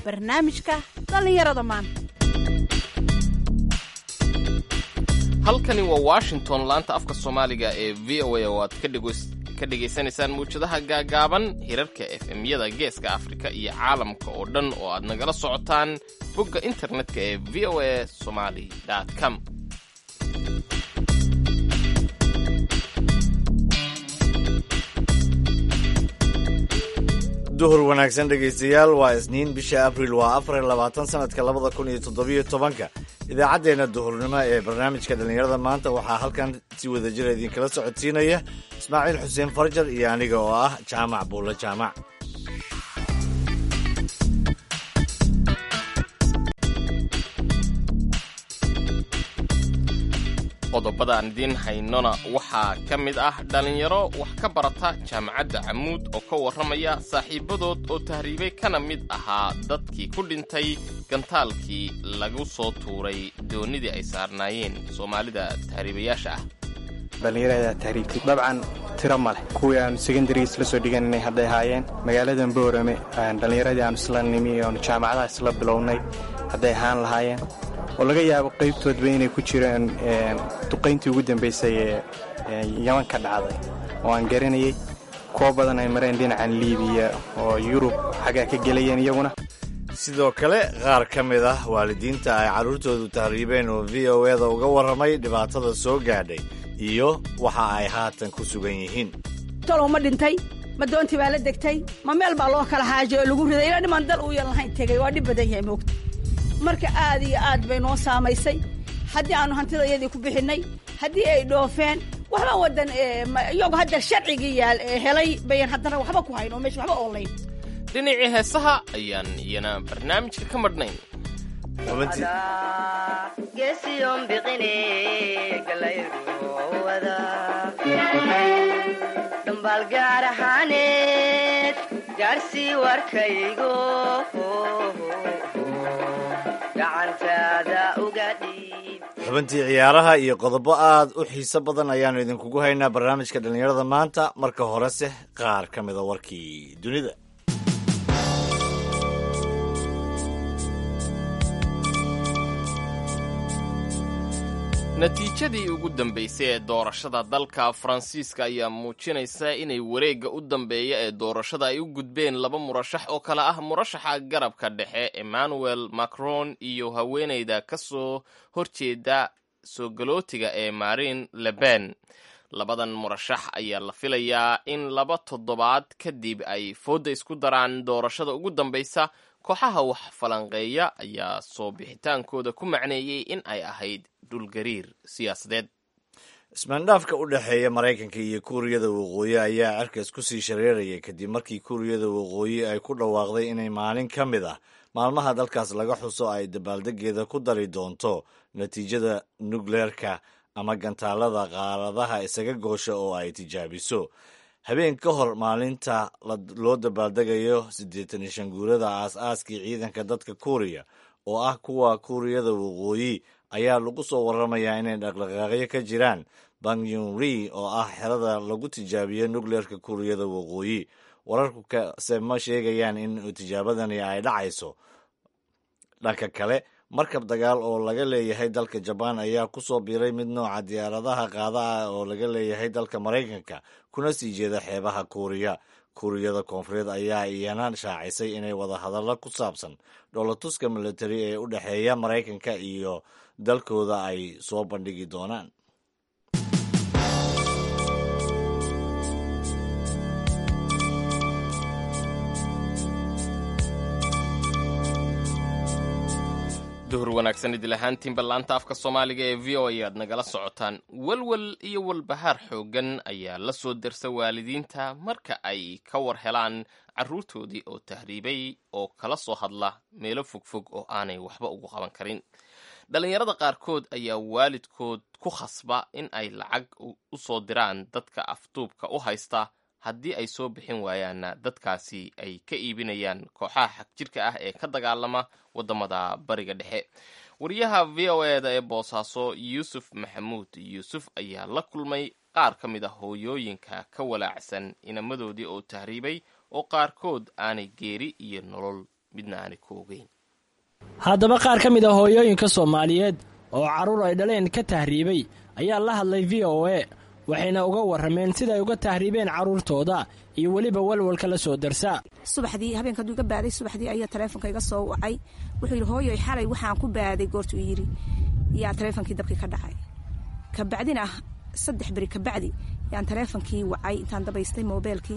barnaamijka dhallinyarada maanta halkani waa washington laanta afka soomaaliga ee v o a oo aad ka dhegaysanaysaan muwjadaha gaagaaban hirarka efemyada geeska afrika iyo caalamka oo dhan oo aad nagala socotaan bogga internetka ee v o a somali com duhur wanaagsan dhegaystayaal waa isniin bisha abril waa afar iyo labaatan sanadka labada kun iyo toddobiyo tobanka idaacaddeenna duhurnimo ee barnaamijka dhallinyarada maanta waxaa halkan si wada jira idinkala socodsiinaya ismaaciil xuseen farjar iyo aniga oo ah jaamac buulle jaamac qodobada aan idiin haynona waxaa ka mid ah dhallinyaro wax ka barata jaamacadda camuud oo ka warramaya saaxiibadood oo tahriibay kana mid ahaa dadkii ku dhintay gantaalkii lagu soo tuuray doonnidii ay saarnaayeen soomaalida tahriibayaasha ah dhallinyarada tahriibtay dabcan tiro ma leh kuwii aanu secondaries la soo dhigananay hadday ahaayeen magaaladan boorame dhallinyaradii aanu isla nimi oonu jaamacadaha isla bilownay hadday ahaan lahaayeen oo laga yaabo qaybtoodba inay ku jiraan duqayntii ugu dambaysay ee yaman ka dhacday oo aan garanayay kuwo badan ay mareen dhinacan liibiya oo yurub xaggaa ka gelayeen iyaguna sidoo kale qaar ka mid ah waalidiinta ay carruurtoodu tahriibeen oo v o eda uga warramay dhibaatada soo gaadhay iyo waxa ay haatan ku sugan yihiin talow ma dhintay ma doontii baa la degtay ma meel baa loo kala xaajo oo lagu riday ilaa dhiman dal uuyan lahayn tegay waa dhib badan yahay moogta marka aad iyo aad bay noo saamaysay haddii aanu hantida iyadii ku bixinnay haddii ay dhoofeen waxba wadan iyagu hadda sharcigii yaal helay bayan haddana waxba ku hayn oo meesha waxba oolayn dhinacii heesaha ayaan iyana barnaamijka ka madhnayn dhambaal gaar ahaaneed gaarsii warkaygo xubintii ciyaaraha iyo qodobo aad u xiiso badan ayaannu idinkugu haynaa barnaamijka dhallinyarada maanta marka horese qaar ka mida warkii dunida natiijadii ugu dambaysay ee doorashada dalka faransiiska ayaa muujinaysa inay wareegga u dambeeya ee doorashada ay u gudbeen laba murashax oo kale ah murashaxa garabka dhexe emmanuel macron iyo haweeneyda ka soo horjeeda soo galootiga ee marin leben labadan murashax ayaa la filayaa in laba toddobaad kadib ay foodda isku daraan doorashada ugu dambaysa kooxaha wax falanqeeya ayaa soo bixitaankooda ku macneeyey in ay ahayd dhulgariir siyaasadeed ismaandhaafka u dhexeeya maraykanka iyo kuuriyada waqooyi ayaa cerkas ku sii shareerayay kadib markii kuuriyada waqooyi ay ku dhawaaqday inay maalin ka mid ah maalmaha dalkaas laga xuso ay dabaaldegeeda ku dari doonto natiijada nukleerka ama gantaalada qaaradaha isaga goosha oo ay tijaabiso habeen ka hor maalinta loo dabaaldegayo siddeetan iyo shan guurada aas-aaskii ciidanka dadka kuuriya oo ah kuwa kuuriyada waqooyi ayaa lagu soo warramayaa inay dhaqdhaqaaqyo ka jiraan bangyunri oo ah xerada lagu tijaabiyo nukleerka kuuriyada waqooyi wararku kase ma sheegayaan in tijaabadani ay dhacayso dhanka kale markab dagaal oo laga leeyahay dalka jabaan ayaa ku soo biiray mid nooca diyaaradaha qaada ah oo laga leeyahay dalka maraykanka kuna sii jeeda xeebaha kuuriya kuuriyada koonfureed ayaa iyana shaacisay inay wadahadallo ku saabsan dhoolatuska militari ee u dhexeeya maraykanka iyo dalkooda ay soo bandhigi doonaan duhur wanaagsan idil ahaantiinba laanta afka soomaaliga ee v o a aad nagala socotaan walwal iyo walbahaar xooggan ayaa la soo dersa waalidiinta marka ay ka war helaan carruurtoodii oo tahriibay oo kala soo hadla meelo fogfog oo aanay waxba ugu qaban karin dhallinyarada qaarkood ayaa waalidkood ku khasba in ay lacag u soo diraan dadka afduubka u haysta haddii ay soo bixin waayaanna dadkaasi ay ka iibinayaan kooxaha xagjirka ah ee ka dagaalama waddamada bariga dhexe wariyaha v o eda ee boosaaso yuusuf maxamuud yuusuf ayaa la kulmay qaar ka mid a hooyooyinka ka walaacsan inamadoodii oo tahriibay oo qaarkood aanay geeri iyo nolol midna aanay ku ogeyn haddaba qaar ka mid a hooyooyinka soomaaliyeed oo carruur ay dhaleen ka tahriibay ayaa la hadlay v o a waxayna uga warrameen siday uga tahriibeen carruurtooda iyo weliba walwalka la soo darsa subaxdii habeenka hadduu iga baaday subaxdii ayaa taleefonka iga soo wacay wuxuu yidhi hooyoy xalay waxaan ku baaday goortuu yidhi yaa taleefonkii dabkii ka dhacay kabacdina saddex beri kabacdi yaan taleefonkii wacay intaan dabaystay moobeelkii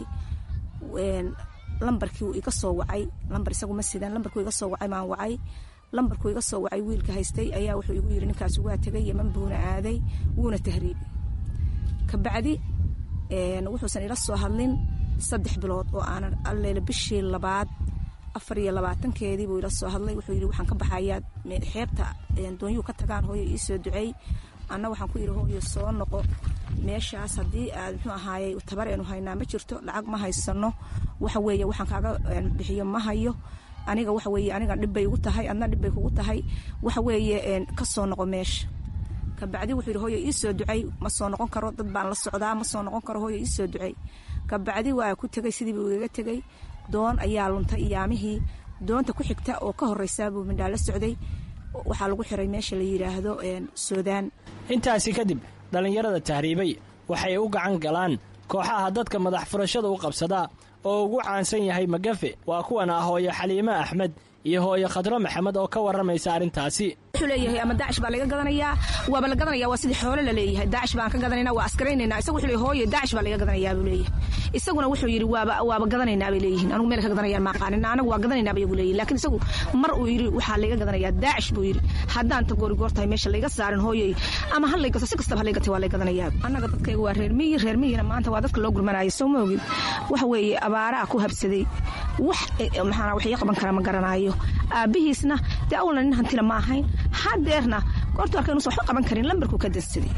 lambarkii uu iga soo wacay lambar isagu ma sidan lambarkuu iga soo wacay maan wacay lambarkuu iga soo wacay wiilka haystay ayaa wuxuu igu yidhi ninkaasi waa tegay yeman buuna aaday wuuna tahriibay kabacdi wuxuusan ila soo hadlin saddex bilood oo aanan alleele bishii labaad afar iyo labaatankeedii buu ila soo hadlay wuxuu yidhi waxaan ka baxayaa xeebta doonyuu ka tagaan hooyo iisoo duceey anna waxaan ku yidhi hooyo soo noqo meeshaas haddii aad muxuu ahaayey tabar aynu haynaa ma jirto lacag ma haysano waxa weeye waxaan kaaga bixiyo ma hayo aniga waxa weeye aniga dhibbay ugu tahay adna dhibbay kugu tahay waxa weeye ka soo noqo meesha kabacdi wuxuu yidhi hooyo iisoo ducey ma soo noqon karo dad baan la socdaa ma soo noqon karo hooyo iisoo ducey kabacdi waa ku tegey sidii buu igaga tegey doon ayaa luntay iyaamihii doonta ku xigta oo ka horreysaa buu mindhaa la socday waxaa lagu xiray meesha la yidhaahdo suudaan intaasi kadib dhallinyarada tahriibay waxay u gacan galaan kooxaha dadka madax furashada u qabsada oo ugu caansan yahay magafe waa kuwan ah hooyo xaliime axmed iyo hooyo khadro maxamed oo ka warramaysa arrintaasi wuxuu leeyahay ama daacish baa laga gadanayaa waaba la gadanaya waa sidii xoolo la leeyahay daacish baan ka gadanayna waa askaraynayna isagu wuxuu leeyahay hooyo daacish baa laga gadanayaa buu leeyahay isaguna wuxuu yidhi waaba waaba gadanaynaa bay leeyihiin anigu meel ka gadanayaan ma aqaanin anagu waa gadanaynaa bay igu leeyihin laakiin isagu mar uu yidhi waxaa laga gadanayaa daacish buu yidhi haddaan ta goori goor tahay meesha layga saarin hooyoy ama ha laygato si kastaba ha laygatay waa lay gadanayaa annaga dadkayga waa reer miyi reer miyina maanta waa dadka loo gurmanaayo soo ma ogid waxa weeye abaaraa ku habsaday wax maxaa wax ii qaban kara ma garanaayo aabbihiisna dee awalna nin hantila ma ahayn hadeerna goortu arka inuusan waxba qaban karin lambarkuu ka dansaday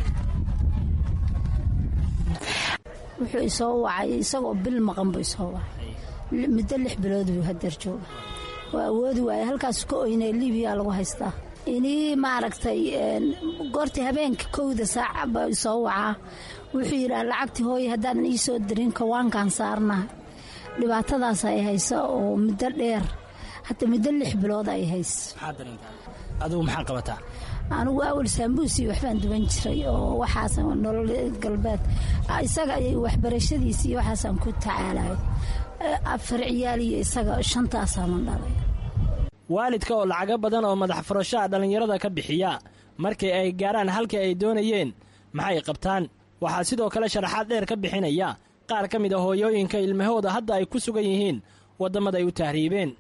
wuxuu isoo wacay isagoo bil maqan buu isoo wacay muddo lix bilood buu hadeer jooga waa awoodi waaye halkaas ka oynay libiya lagu haystaa inii maaragtay goortii habeenka kowda saaca baa isoo wacaa wuxuu yidhaa lacagtii hooye haddaadan ii soo dirin kawaankaan saarnaha dhibaatadaas ay haysa oo muddo dheer hadda muddo lix bilood ay hayso adugu maxaa qabataa anigu awal saambuusi waxbaan duban jiray oo waxaas nolol galbeed isaga waxbarashadiisi iyo waxaasaan ku tacaalayo afar ciyaal iyo isaga shantaasaman dhalay waalidka oo lacago badan oo madax furashaha dhallinyarada ka bixiya markii ay gaarhaan halkii ay doonayeen maxay qabtaan waxaa sidoo kale sharaxaad dheer ka bixinaya qaar ka mid a hooyooyinka ilmahooda hadda ay ku sugan yihiin waddamada ay u tahriibeen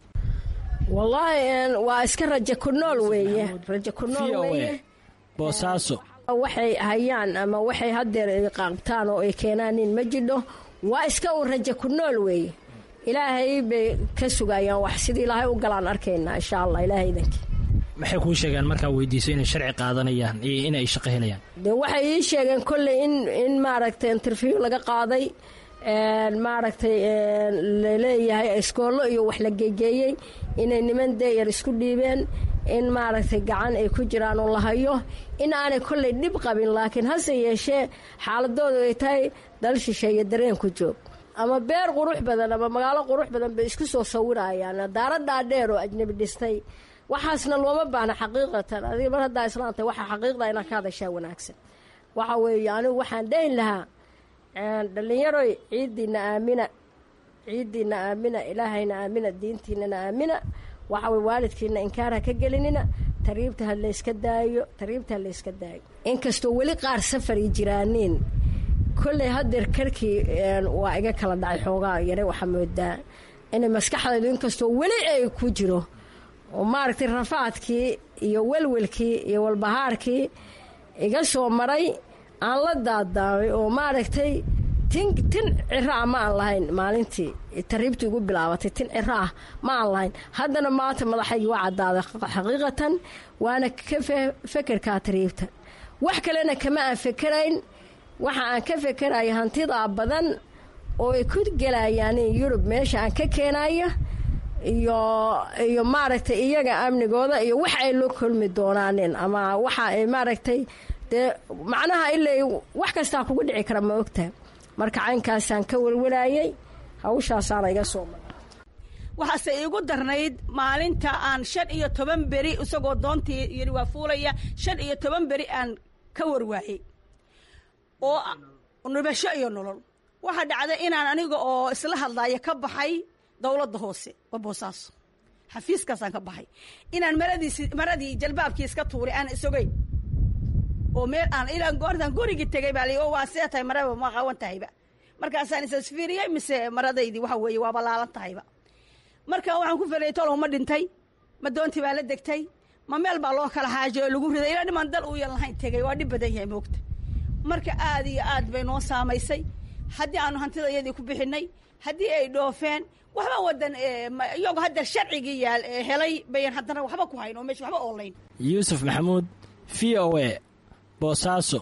wallaahi waa iska rajo ku nool weeye rajo ku nool weeye boosaaso waxay hayaan ama waxay hadeer ay qaabtaan oo ay keenaanin ma jidho waa iska u rajo ku nool weeye ilaahay bay ka sugayaan wax sidii ilaahay u galaan arkaynaa insha allah ilaahay idankii maxay kuu sheegaan markaa weydiiso inay sharci qaadanayaan iyo inay shaqo helayaan de waxay ii sheegeen kolley in in maaragtay interview laga qaaday maaragtay laleeyahay iskoollo iyo wax la geegeeyey inay niman deeyar isku dhiibeen in maaragtay gacan ay ku jiraan oo la hayo in aanay kolley dhib qabin laakiin hase yeeshee xaaladoodu ay tahay dal shisheeye dareen ku joog ama beer qurux badan ama magaalo qurux badan bay isku soo sawirayaan daaradaa dheer oo ajnabi dhistay waxaasna looma baahna xaqiiqatan adiga mar haddaa islaantay waxaa xaqiiqda inaad ka hadashaa wanaagsan waxa weeye anigu waxaan dhayn lahaa dhallinyaroy ciiddiina aamina ciiddiina aamina ilaahayna aamina diintiinana aamina waxa weye waalidkiina inkaarha ka gelinina tariibta ha layska daayo tariibta ha layska daayo inkastoo weli qaar safari jiraaniin kolley hadeer karkii waa iga kala dhacay xoogaa yare waxaa moodaa inay maskaxdaydu inkastoo weli ay ku jiro oo maaragtay rafaadkii iyo welwelkii iyo walbahaarkii iga soo maray aan la daadaamay oo maaragtay tin tin ciro ah ma aan lahayn maalintii tariibtii igu bilaabatay tin ciro ah ma aan lahayn haddana maanta madaxaygii waa caddaaday xaqiiqatan waana ka fekerkaa tariibta wax kalena kama aan fekerayn waxa aan ka fekeraya hantidaa badan oo ay ku gelayaan yurub meesha aan ka keenayo iyo iyo maaragtay iyaga amnigooda iyo wax ay la kulmi doonaanin ama waxa ay maaragtay dee macnaha ilay wax kastaa kugu dhici kara ma ogtaha marka caynkaasaan ka welwelaayay hawshaasaana iga soo mara waxaase iigu darnayd maalinta aan shan iyo toban beri isagoo doontii yidhi waa fuulaya shan iyo toban beri aan ka warwaayey oo nubasho iyo nolol waxaa dhacday inaan aniga oo isla hadlaya ka baxay dowladda hoose waa boosaaso xafiiskaasaan ka baxay inaan maradiis maradii jalbaabkii iska tuuray aan isogeyn oo meel aan ilaa goortaan gurigii tegay baa lii oo waa see tahay maraba ma qawan tahayba markaasaan isasfiiriyey mise maradaydii waxa weeye waa balaalan tahayba marka waxaan ku felay tolow ma dhintay ma doontii baa la degtay ma meel baa loo kala xaajo oo lagu riday ilaa dhiman dal uuyan lahayn tegay waa dhib badan yahay moogta marka aad iyo aad bay noo saamaysay haddii aanu hantida iyadii ku bixinay haddii ay dhoofeen waxba wadan iyagoo hadda sharcigii yaal helay bayan haddana waxba ku hayn oo meesha waxba oolayn yuusuf maxamuud v o a boosaaso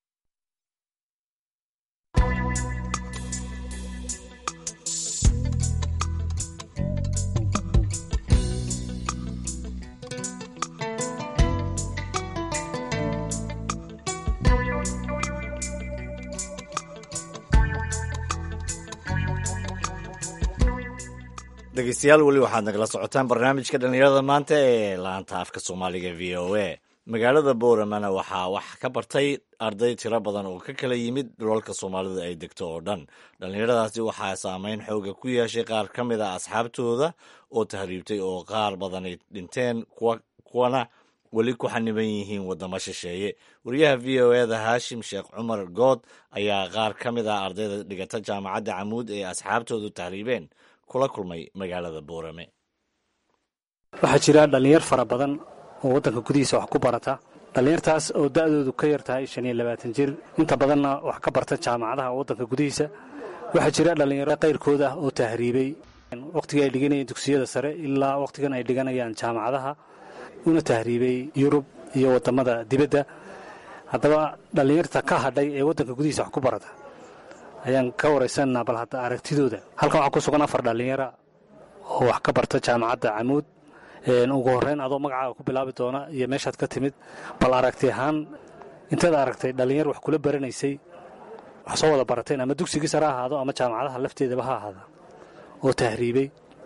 dhegeystayaal weli waxaad nagala socotaan barnaamijka dhallinyarada maanta ee laanta afka soomaaliga v o a magaalada booramana waxaa wax ka bartay arday tiro badan oo ka kala yimid dhulalka soomaalidu ay degto oo dhan dhallinyaradaasi waxaa saameyn xooga ku yeeshay qaar ka mid a asxaabtooda oo tahriibtay oo qaar badanay dhinteen kuwana weli ku xaniban yihiin waddamo shisheeye wariyaha v o eda haashim sheekh cumar good ayaa qaar ka mid ah ardayda dhigata jaamacadda camuud ee asxaabtoodu tahriibeen kula kulmay magaalada boorame waxaa jira dhallinyar fara badan oo waddanka gudihiisa wax ku barata dhallinyartaas oo da'doodu ka yar tahay shan iyo labaatan jir inta badanna wax ka barta jaamacadaha waddanka gudihiisa waxaa jira dhallinyaro qayrkood ah oo tahriibay wakhtigii ay dhiganayeen dugsiyada sare ilaa wakhtigan ay dhiganayaan jaamacadaha una tahriibay yurub iyo waddamada dibadda haddaba dhallinyarta ka hadhay ee waddanka gudihiisa wax ku barata ayaan ka waraysananaa bal hadda aragtidooda halkan waxaa ku sugan afar dhallinyara oo wax ka barta jaamacadda camuud ugu horreyn adoo magacaaga ku bilaabi doona iyo meeshaad ka timid bal aragti ahaan intaad aragtay dhallinyar wax kula baranaysay wax soo wada barateen ama dugsigii sare ha ahaado ama jaamacadaha lafteedaba ha ahaada oo tahriibay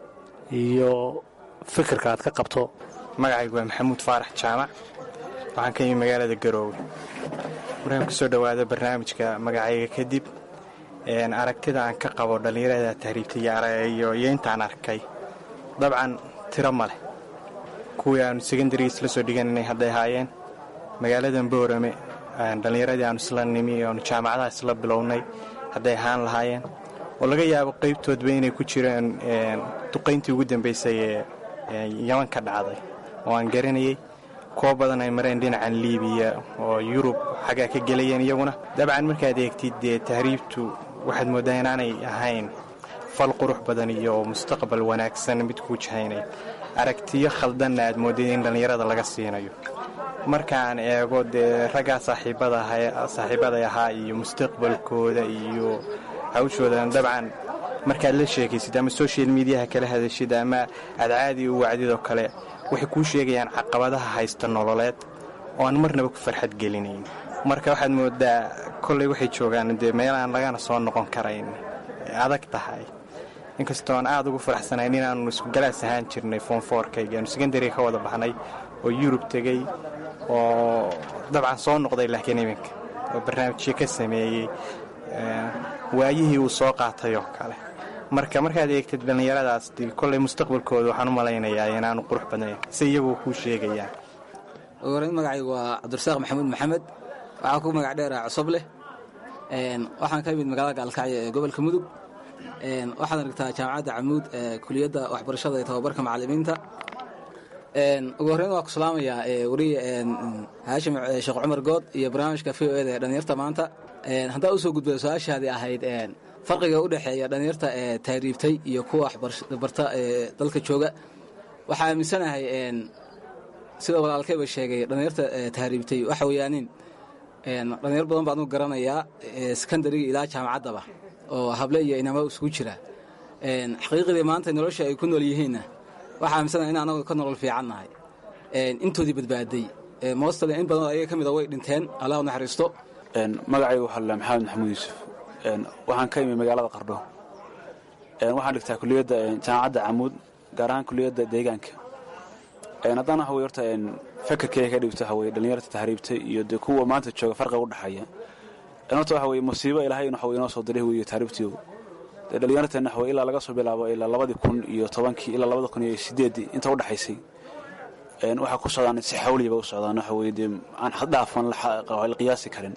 iyo fikirka aad ka qabto magacaygu waa maxamuud faarax jaamac waxaan ka yimi magaalada garoowe markaan kusoo dhowaado barnaamijka magacayga kadib aragtida aan ka qabo dhallinyarada tahriibtay iyo intaan arkay dabcan tiro ma leh kuwii aanu secondaries la soo dhigananay hadday ahaayeen magaaladan boorame dhallinyaradii aanu isla nimi aanu jaamacadaha isla bilownay hadday ahaan lahaayeen oo laga yaabo qaybtoodba inay ku jireen duqayntii ugu dambaysay ee yaman ka dhacday oo aan garanayay kuwo badan ay mareen dhinacan liibiya oo yurub xaggaa ka gelayeen iyaguna dabcan markaad eegtid dee tahriibtu waxaad mooddaa inaanay ahayn fal qurux badan iyo mustaqbal wanaagsan mid kuu jahaynay aragtiyo khaldanna aad moodday in dhallinyarada laga siinayo markaan eego dee raggaa saaxiibaday ahaa iyo mustaqbalkooda iyo hawshoodan dabcan markaad la sheekaysid ama social mediaha kala hadashid ama aad caadi u wacdidoo kale waxay kuu sheegayaan caqabadaha haysta nololeed oo aan marnaba ku farxad gelinayn marka waxaad moodaa kolley waxay joogaan dee meelaan lagana soo noqon karayn adag tahay inkastoo aan aad ugu faraxsanayn inaannu isku-galaas ahaan jirnay foonfoorkayga aanu secondariga ka wada baxnay oo yurub tegey oo dabcan soo noqday laakiin iminka oo barnaamijyo ka sameeyey waayihii uu soo qaatay oo kale marka markaad eegtid dhallinyaradaas kolley mustaqbalkooda waxaan u malaynayaa inaanu qurux badnayn si iyagu kuu sheegayaan ogoreyn magacaygu waa cabdirasaaq maxamuud maxamed waxaa ku magac dheera cosob leh waxaan ka yimid magaalada gaalkacyo ee gobolka mudug waxaad aragtaa jaamacadda camuud ee kuliyadda waxbarashada iyo tababarka macallimiinta ugu horreyn waa ku salaamayaa wariye haashim sheekh cumar good iyo barnaamijka v o eda ee dhallinyarta maanta haddaa usoo gudbada su-aashaadii ahayd farqiga u dhexeeya dhallinyarta ee tahriibtay iyo kuwa waxbarta ee dalka jooga waxaa aaminsanahay sida walaalkayba sheegay dhallinyarta tahriibtay waxa weeyaanin dhallinyar badan baan u garanayaa sekondariga ilaa jaamacaddaba oo hable iyo inamo isugu jira xaqiiqdii maanta nolosha ay ku nool yihiinna waxaa aaminsanahay in anagu ka nolol fiican nahay intoodii badbaaday moostale in badan ayaga ka mida way dhinteen allah u naxariisto magacaygu waxaa la maxamed maxamuud yuusuf waxaan ka imi magaalada qardho waxaan dhigtaa kuliyadda jaamacadda camuud gaar ahaan kuliyadda deegaanka haddana waxa wey horta fakarkeyga ka dhigto waxa weye dhallinyarta tahriibtay iyo dee kuwa maanta jooga farqiga u dhexeeya horta waxa weye musiibo ilaahay waxa wey inoo soo diray weeye tahriibtiyo dee dhallinyarteena waxa wey ilaa laga soo bilaabo ilaa labadii kun iyo tobankii ilaa labada kun iyo sideeddii inta u dhexaysay waxaa ku socdaan si xawliya ba u socdaan waxa weye dee aan xaddhaafan la qiyaasi karin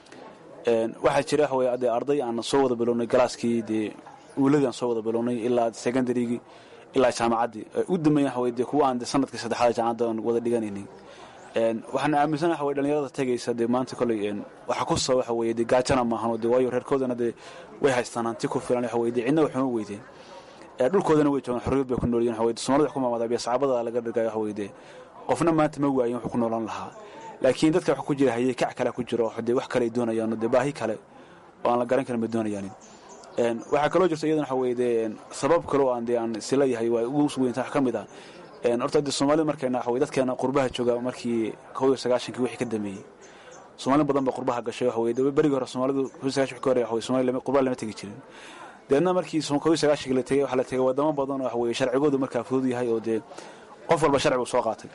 waxaa jira waxa weye dee arday aan soo wada bilownay galaaskii dee uuladii aan soo wada bilownay ilaa secondarygii ilaa jaamacaddii u dambeeya waxa weye dee kuwa aan de sanadkii saddexaad jaamacadda aan wada dhiganaynay waxaan aaminsan waxa weye dhallinyarada tegaysa dee maanta kolley waxa ku soo waxa weye dee gaajana maahan oo dee waayo reerkoodana dee way haystaan hanti ku filan waxa weye dee cidna waxuma weydeen dhulkoodana way joogaan xorriyad bay ku noolyihin waxa weye soomaalida wax ku maamada biyo sacaabada laga dhigaya waxa weye dee qofna maanta ma waayin wuxuu ku noolaan lahaa laakiin dadka waxa ku jira hayey kac kale ku jiro dee wax kale ay doonayaan dee baahi kale oo aan la garan karin bay doonayaan waxaa kaloo jirta iyadana waxa weye dee sabab kaloo aan dee aan isileeyahay waa ugu weynta wax ka mid ah horta dee soomaalida markayna waxa weye dadkeena qurbaha jooga markii kow iyo sagaashankii wixii ka dambeeyey soomaali badan ba qurbaha gashay waxa weye dee berigii hore soomaalidu kow iyo sagaashan ka hore waxa weye soomaali qurbaha lama tegi jirin deedna markii kow iyo sagaashankii la tegey waxaa la tegay wadamo badan oo waxa weye sharcigoodu markaa fudud yahay oo dee qof walba sharci buu soo qaatay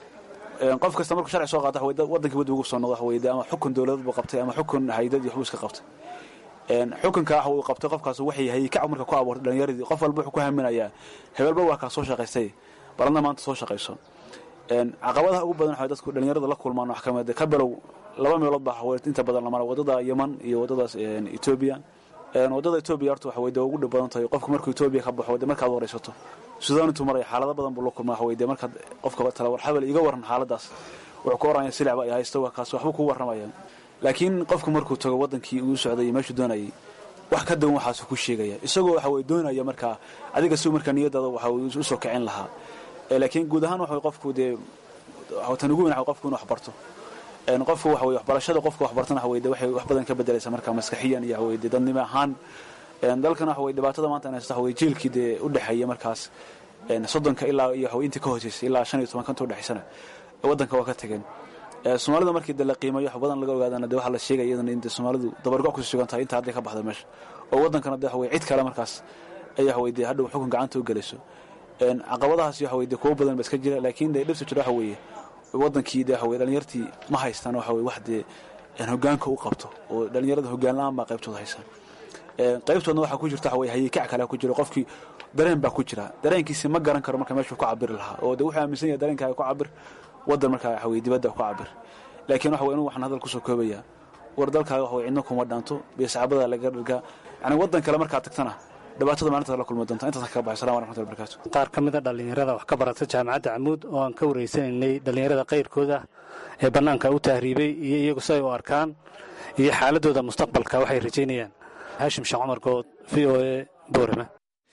qof kasta markuu sharci soo qaata wadankii wadda ugu soo noqdo waxa weye dee ama xukun dowladad buu qabtay ama xukun haydad iyo waxbuu iska qabtay xukunka waxa uu qabtay qofkaas waxay hayay kac marka ku abuurtay dhallinyaradii qof walba wuxuu ku haminayaa hebelba waa kaa soo shaqaystay baladna maanta soo shaqayso caqabadaha ugu badan waxa dadku dhallinyarada la kulmaan wax kamid ka bilow laba meelood baa waxa inta badan la mara wadada yeman iyo wadadaas etoobiya wadada etoobiya horta waxa weye dee ugu dhib badan tahay qofku markuu etoobiya ka baxo dee markaad waraysato suudaan intuu maraya xaalado badan buu la kulmaa waxa weye dee markaad qofka tala war xabel iga waran xaaladaas wuxuu ku oranya silacba ay haysto waa kaas waxbuu kuu warramaya laakiin qofku markuu tago wadankii uu socday iyo meeshuu doonayay wax ka dawan waxaasuu ku sheegaya isagoo waxa weye doonaya markaa adiga si markaa niyadaada waxa weye usoo kicin lahaa laakiin guud ahaan waxa qofku dee tan ugu weyn qofku inuu waxbarto qofku waxa weye waxbarashada qofka waxbartana waxa weye dee waxay wax badan ka bedelaysa markaa maskaxiyan iyo waxa weye dee dadnimo ahaan dalkan waxa weye dhibaatada maanta in haysta waxa weye jiilkii dee u dhexeeya markaas soddonka ilaa iyo waxa weye intii ka hooseysay ilaa shan iyo tobanka inta u dhexeysana waddanka waa ka tageen soomaalida markii de la qiimayo wax badan laga ogaadana de waxaa la sheegaya iyadana in de soomaalidu dabargoc kusii sugan tahay inta hadday ka baxda meesha oo waddankana de waxa weye cid kale markaas ay waxa weye de hadhow xukun gacanta u gelayso caqabadahaas waxa weye de kuwo badan ba iska jira laakiin de dhibta jira waxa weeye wadankii de waxa weye dhalinyartii ma haystaan waxa weye wax dee hogaanka u qabto oo dhalinyarada hogaan la-aan baa qaybtooda haystaan qaybtoodna waxaa ku jirta waxa weye hayikac kale ku jiro qofkii dareen baa ku jira dareenkiisi ma garan karo marka meeshuu ku cabiri lahaa oo de wuxuu aaminsan yahay dareenkaaga ku cabir waddan markaa waxa weye dibadda ku cabir laakiin waxa weye inu waxaan hadal kusoo koobaya war dalkaaga waxa weye cidna kuma dhaanto beesacabada laga dhirgaa yani waddan kale markaad tagtana dhibaatada maalintaad la kulmi doonta intaas kaga baxay salam waraxmatullahi barakatu qaar ka mid a dhallinyarada wax ka barata jaamacadda camuud oo aan ka wareysanaynay dhallinyarada qayrkooda ee bannaanka u tahriibay iyo iyagu si ay u arkaan iyo xaaladooda mustaqbalka waxay rajaynayaan haashim sheekh cumar good v o e boorama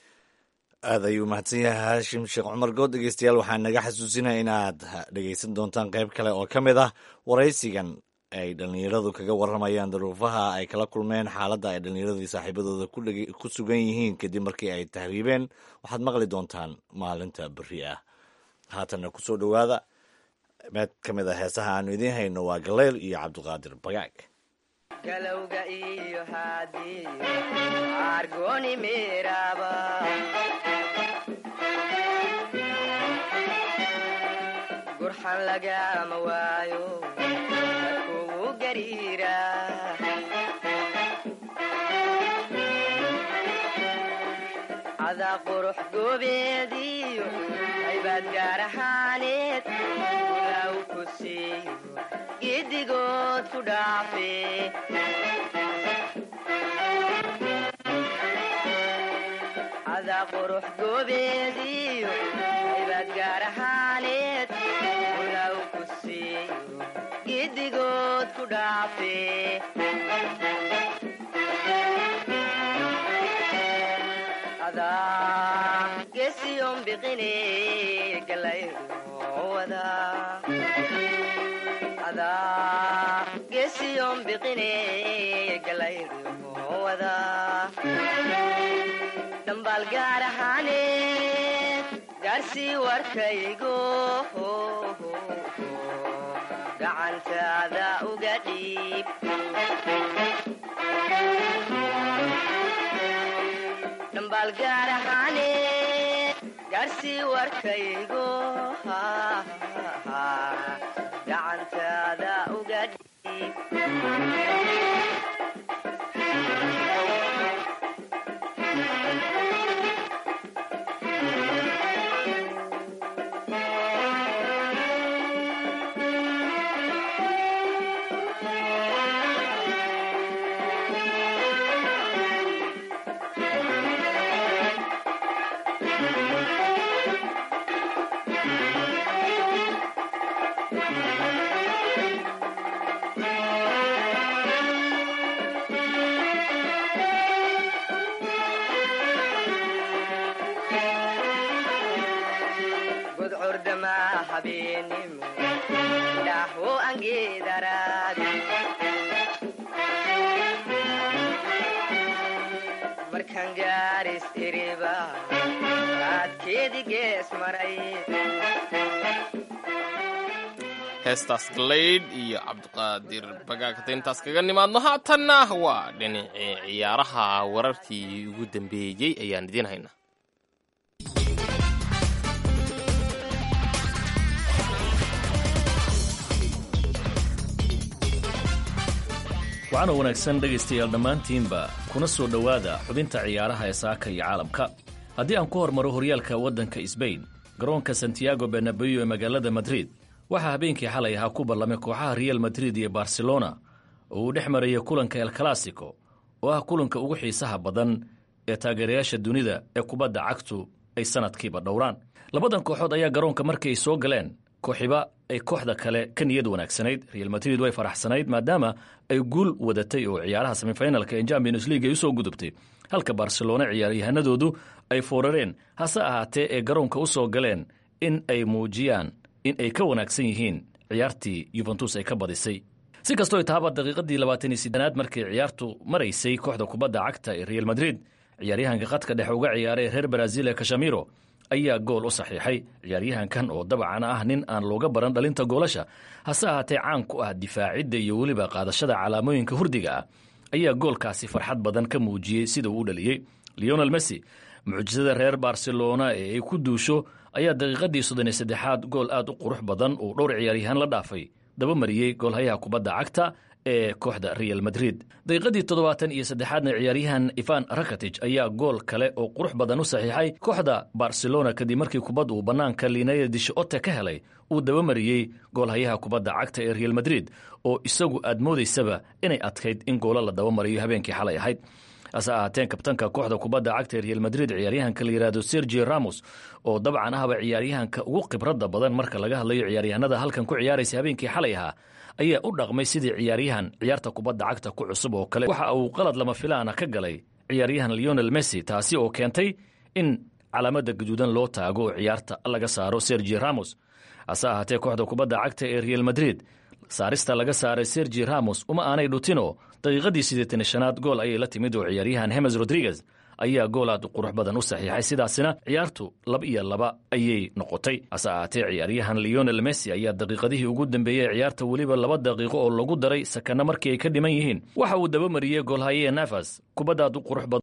aad ayuu mahadsan yahay haashim sheekh cumar good dhegeystayaal waxaan naga xasuusinaya inaad dhegeysan doontaan qayb kale oo ka mid ah waraysigan ay dhallinyaradu kaga warramayaan daruufaha ay kala kulmeen xaaladda ay dhallinyaradii saaxiibadooda ku sugan yihiin kadib markii ay tahriibeen waxaad maqli doontaan maalinta beri ah haatanna ku soo dhowaada mid ka mid a heesaha aanu idiin hayno waa galeyl iyo cabdiqaadir bagaag galowga iyo haadiyo argoni meeraba gurxan lagama waayo kugu gariira cadaa qurux goobeediyo haybaad gaar ahaaneed ulaw ku siiyo giddigood ku dhaafe cadaa qurux goobeediyo haybaad gaar ahaaneed ulaw ku siiyo giddigood ku dhaafe adaa gesiyon biqine galayruwada adaa gesiyon biqine galayruwada dhambaal gaar ahaaneed gaarsii warkaygo gacantaada uga dhiib dhambaal gaar ahaaneed gaarsii warkaygo gacantaada uga dhiib gudcurdama habeenimo dhaho angeedaraadi markan gaaris iriba raadkeedi gees maray heestaas galaydh iyo cabdiqaadir bagaagta intaas kaga nimaadno haatanna waa dhinacii ciyaaraha wararkii ugu dambeeyey ayaan idiin haynaa waxaana wanaagsan dhegaystayaal dhammaantiinba kuna soo dhowaada xubinta ciyaaraha ee saaka iyo caalamka haddii aan ku hormaro horyaalka waddanka sbain garoonka santiago benabeyo ee magaalada madrid waxaa habeenkii xalay ahaa ku ballamay kooxaha real madrid iyo barcelona oo uu dhex marayay kulanka el classico oo ah kulanka ugu xiisaha badan ee taageerayaasha dunida ee kubadda cagtu ay sannadkiiba dhowraan labadan kooxood ayaa garoonka markii ay soo galeen kooxiba ay kooxda kale ka niyad wanaagsanayd real madrid way faraxsanayd maadaama ay guul wadatay oo ciyaaraha semifinalka ee champions league ay usoo gudubtay halka barcelona ciyaaryahanadoodu ay foorareen hase ahaatee ee garoonka u soo galeen in ay muujiyaan in ay ka wanaagsan yihiin ciyaartii yuventus ay ka badisay si kastoo taaba daqiiqadii labaatan iyo sidenaad markii ciyaartu maraysay kooxda kubadda cagta ee real madrid ciyaaryahanka khadka dhexe uga ciyaaray reer brazil ee kashamiro ayaa gool u saxiixay ciyaaryahankan oo dabcan ah nin aan looga baran dhalinta goolasha hase ahaatee caan ku ah difaacidda iyo weliba qaadashada calaamooyinka hurdiga ah ayaa goolkaasi farxad badan ka muujiyey sida uu u dhaliyey leonel messi mucjisada reer barcelona ee ay ku duusho ayaa daqiiqadii soddon iyo saddexaad gool aad u qurux badan uu dhowr ciyaaryahaan la dhaafay daba mariyey goolhayaha kubadda cagta ee kooxda real madrid daqiiqadii toddobaatan iyo saddexaadna ciyaaryahan ivan rakatij ayaa gool kale oo qurux badan u saxiixay kooxda barcelona kadib markii kubad uu bannaanka linaya dishote ka helay uu daba mariyey goolhayaha kubadda cagta ee real madrid oo isagu aad moodaysaba inay adkayd in goolo la daba mariyo habeenkii xalay ahayd hase ahaateen kabtanka kooxda kubadda cagta ee real madrid ciyaaryahanka la yidhaahdo sergio ramos oo dabcan ahba ciyaaryahanka ugu khibradda badan marka laga hadlayo ciyaaryahanada halkan ku ciyaaraysa habeenkii xalay ahaa ayaa u dhaqmay sidii ciyaaryahan ciyaarta kubadda cagta ku cusub oo kale waxa uu qalad lama filaana ka galay ciyaaryahan leonel messi taasi oo keentay in calaamada gaduudan loo taago oo ciyaarta laga saaro sergio ramos hase ahaatee kooxda kubadda cagta ee real madrid saarista laga saaray sergi ramos uma aanay dhutino daqiiqadii siddeetan shanaad gool ayay la timid oo ciyaaryahan hemes rodriguez ayaa gool aad u qurux badan u saxiixay sidaasina ciyaartu laba iyo laba ayay noqotay hase ahaatee ciyaaryahan leonel messi ayaa daqiiqadihii ugu dambeeyey ciyaarta weliba laba daqiiqo oo lagu daray sakana markii ay ka dhiman yihiin waxa uu daba mariyey goolhaye nafas kubadda aad u qurux badan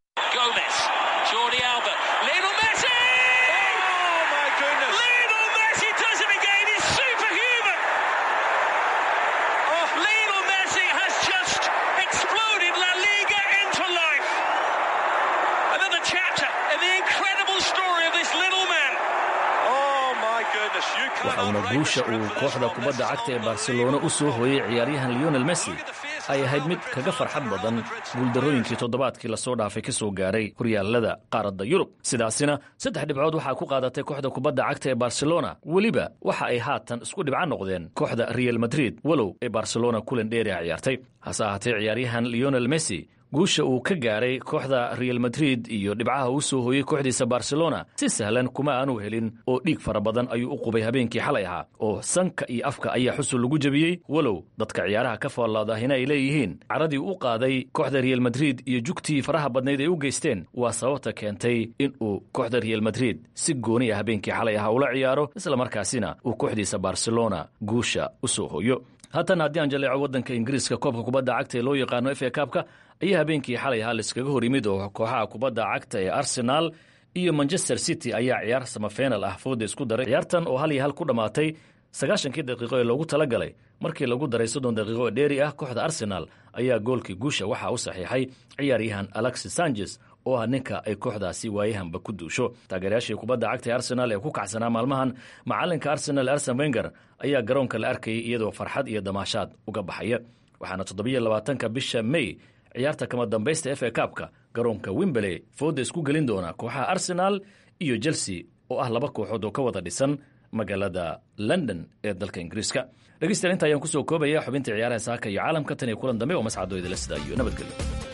waxauna guusha uu kooxda kubadda cagta ee barcelona u soo hooyey ciyaaryahan leonel messi ay ahayd mid kaga farxad badan guuldarrooyinkii toddobaadkii lasoo dhaafay ka soo gaaray horyaalada qaaradda yurub sidaasina saddex dhibcood waxaa ku qaadatay kooxda kubadda cagta ee barcelona weliba waxa ay haatan isku dhibco noqdeen kooxda real madrid walow ee barcelona kulan dheeriha ciyaartay hase ahaatee ciyaaryahan leonel messi guusha uu ka gaaray kooxda real madrid iyo dhibcaha uu soo hooyey kooxdiisa barcelona si sahlan kuma aanu helin oo dhiig fara badan ayuu u qubay habeenkii xalay ahaa oo sanka iyo afka ayaa xusul lagu jebiyey walow dadka ciyaaraha ka faallaadahina ay leeyihiin caradii u qaaday kooxda real madrid iyo jugtii faraha badnayd ay u geysteen waa sababta keentay in uu kooxda real madrid si gooni ah habeenkii xalay ahaa ula ciyaaro islamarkaasina uu kooxdiisa barcelona guusha u soo hooyo haatan haddii aan jaleeco waddanka ingiriiska koobka kubadda cagta ee loo yaqaano f a kaabka ayaa habeenkii xalay ahaa laiskaga hor yimid oo kooxaha kubadda cagta ee arsenaal iyo manchester city ayaa ciyaar samafenal ah fooda isku daray ciyaartan oo hal iyo hal ku dhammaatay sagaashankii daqiiqo ee loogu tala galay markii lagu daray soddon daqiiqo oo dheeri ah kooxda arsenal ayaa goolkii guusha waxaa u saxiixay ciyaaryahan alexis sanchez oo ah ninka ay kooxdaasi waayahanba ku duusho taageerayaashii kubadda cagta ee arsenal ee ku kacsanaa maalmahan macalinka arsenal arsen wenger ayaa garoonka la arkayay iyadoo farxad iyo damaashaad uga baxaya waxaana toddobiyo labaatanka bisha may ciyaarta kama dambaysta f a kaabka garoonka wimberley fooda isku gelin doona kooxaha arsenal iyo chelsea oo ah laba kooxood oo ka wada dhisan magaalada london ee dalka ingiriiska dhegeystayaal inta ayaan kusoo koobaya xubinta ciyaaraha saaka iyo caalamka tan iyo kulan dambe oo mascado idila sida iyo nabadgelyo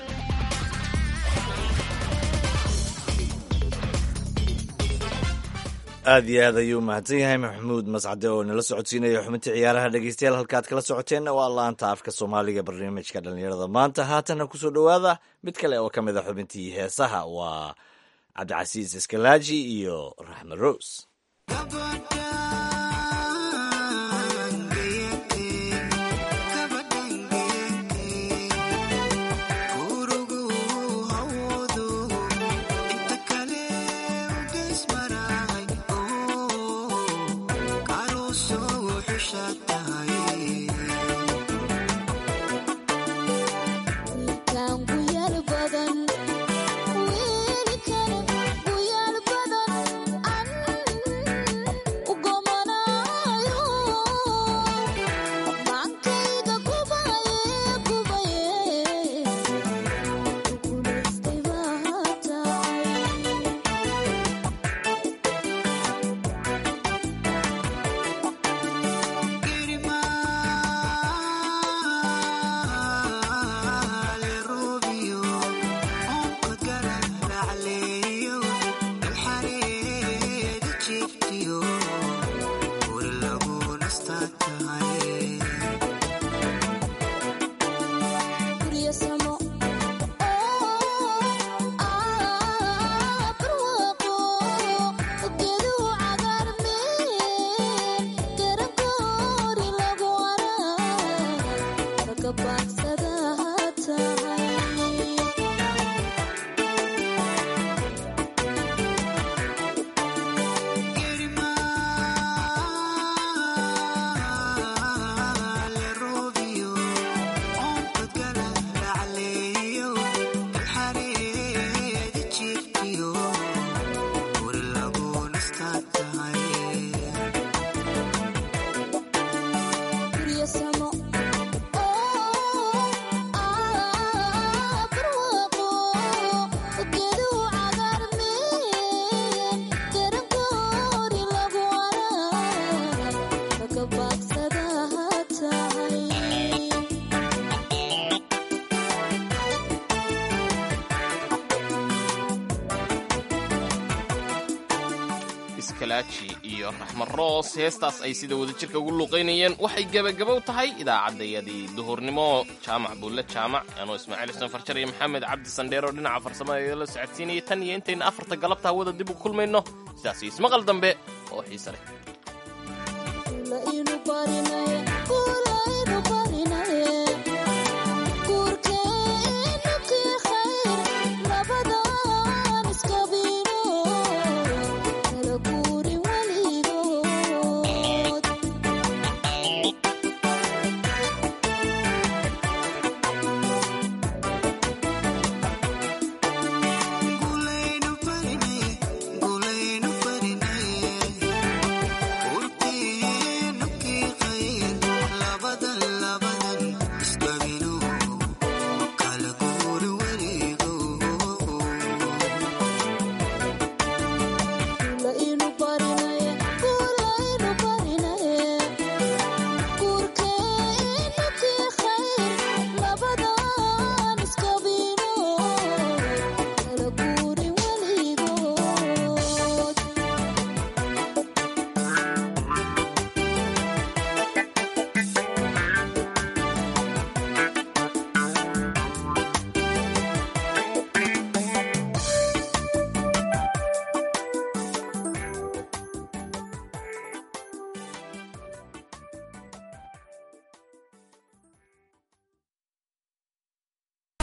aad iyo aad ayuu mahadsan yahay maxamuud mascade oo nala socodsiinaya xubinta ciyaaraha dhegeystayaal halkaad kala socoteenna waa laanta afka soomaaliga barnaamijka dhallinyarada maanta haatana kusoo dhowaada mid kale oo ka mid a xubintii heesaha waa cabdicasiis iskalaaji iyo raxmed rose iskalaaji iyo raxmed roos heestaas ay sida wadajirka ugu luuqaynayeen waxay gebagabow tahay idaacaddayadii duhurnimo jaamac buulle jaamac anoo ismaaciil xuseen farjar iyo maxamed cabdi sandheer oo dhinaca farsamada la socodsiinaya tan iyo intayna afarta galabta hawada dib u kulmayno sidaas iyo ismaqal dambe oo xiise leh